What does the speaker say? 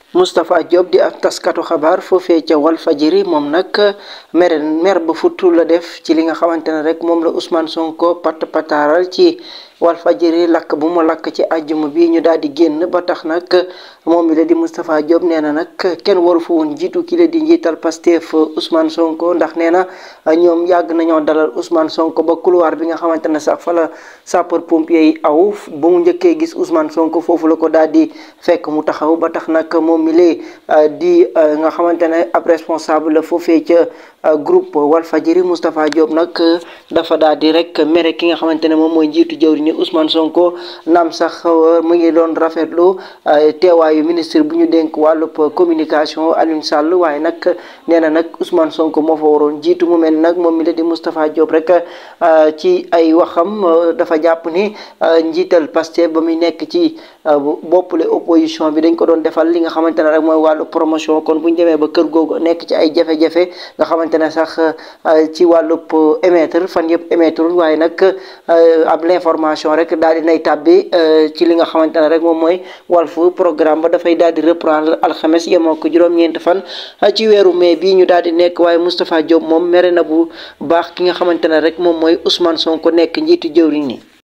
Moustapha Diop di ab taskatu xabaar foofee ca Walfadjri moom nag mer mer ba futtu la def ci li nga xamante ne rek moom la Ousmane Sonko pat pataaral ci Walfadjri lakk bu mu lakk ci àjjuma bi ñu daal di génn ba tax nag moom mi la di Moustapha Diop nee na nag kenn waru fa woon jiitu ki la di njiital Pastef Ousmane Sonko ndax nee na ñoom yàgg nañoo dalal Ousmane Sonko ba couloir bi nga xamante ne sax fa la sapeur pompier yi aw ba mu njëkkee gis Ousmane Sonko foofu la ko daal di fekk mu taxaw ba tax nag moom mi lee di nga xamante ne ab responsable la foofee ca groupe Walfadjri Moustapha Diop nag dafa daal di rek mere ki nga xamante ne moom mooy njiitu jawri ni Ousmane Sonko naam sax mu ngi doon rafetlu teewaayu ministre bu ñu dénk wàllub communication Alioune Sall waaye nag nee na nag Ousmane Sonko moo fa waroon jiitu mu mel nag moom mi la di Moustapha Diop rek ci ay waxam dafa jàpp ni njiital Pastef ba muy nekk ci boppule opposition bi dañ ko doon defal li nga xamante ne rek mooy wàllu promotion kon bu ñu demee ba kër googu nekk ci ay jafe-jafe nga xamante ne sax ci wàllub émettre fan yëpp émettre waaye nag ab l'information rek daal di nay tàbbi ci li nga xamante ne rek moom mooy Walf programme ba dafay daal di reprendre alxames yemoo ko juróom-ñeent fan ci weeru mai bii ñu daal di nekk waaye Moustapha Diop moom mere na bu baax ki nga xamante ne rek moom mooy Ousmane Sonko nekk njiitu jëwriñ ni